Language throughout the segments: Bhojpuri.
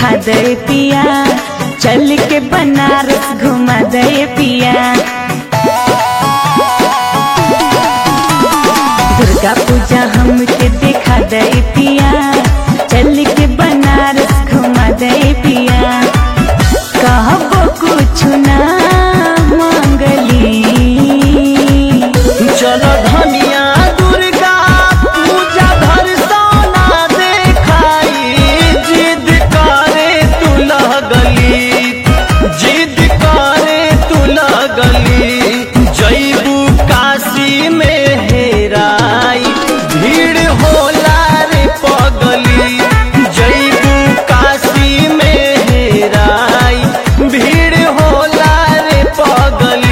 देखा दे पिया चल के बनारस घुमा दे पिया दुर्गा पूजा हमके देखा दे पिया चल के बनारस घुमा दे पिया कहबो कुछ ना मांगली चलो धनिया दुर्गा पूजा धर सोना देखाई जिद करे तू लगली जिद करे तू लगली जैबू काशी में हेराई भीड़ होला रे पगली जैबू काशी में हेराई भीड़ होला रे पगली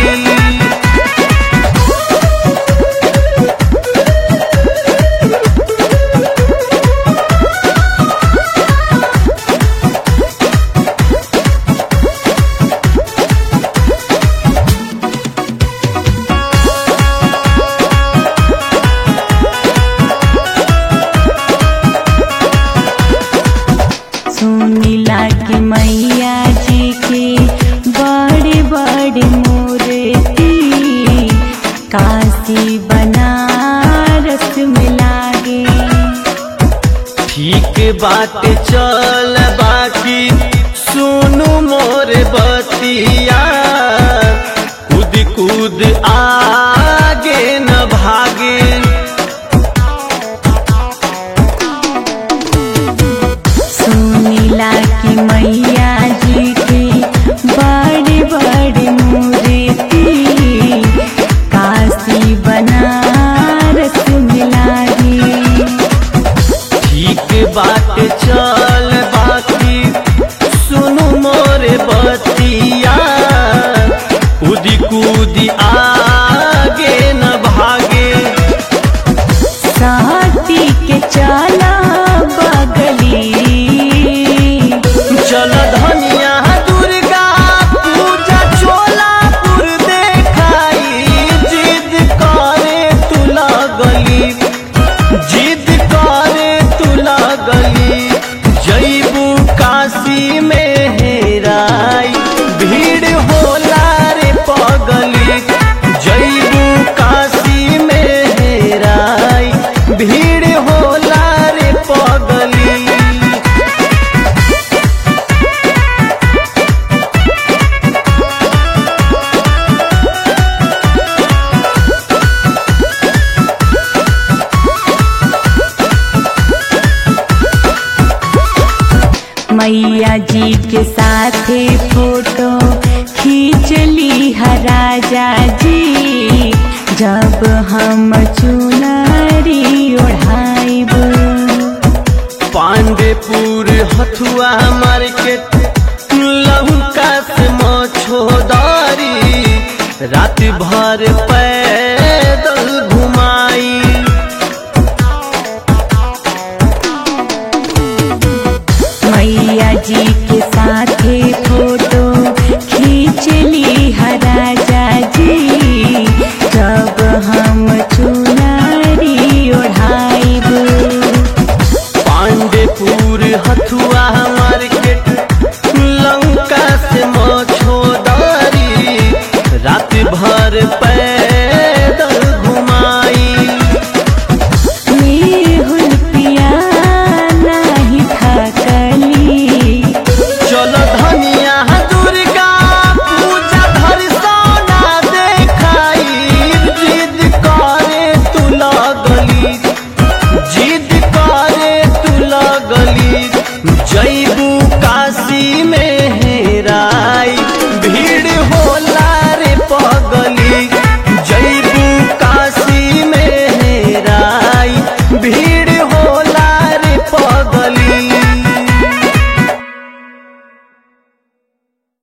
सुनीला की मैया जी की बड़ी बड़ी मूर्ति काशी बनारस में लागे ठीक बात चल बाकी सुनु मोर बतिया कूद कूद आगे न भागे सुनीला की मैया जी की बड़ी बड़ी मूर्ति काशी बनारस में लागे ठीक बात चल बाकी सुनु मोर बतिया कूद कूद आगे न भागे साथी के चला बगली चल धनिया दुर्गा पूजा चोलापुर देखाई जिद करे तू लगली जिद करे तू लगली जैबू काशी में हेराई भीड़ होला रे पगली जैबू काशी में हेराई भीड़ होला रे पगली मैया जी के साथे फोटो खींच ली है राजा जी जब हम चुनरी ओढ़ाइब पांडेपुर हथुआ मार्केट लहुका से मछोदारी रात भर पैदल घुमाई मैया जी के साथे फोटो खींच ली है राजा जी जब हम चुनरी ओढ़ाइब पांडेपुर हथुआ मार्केट लंका से मछोदारी रात भर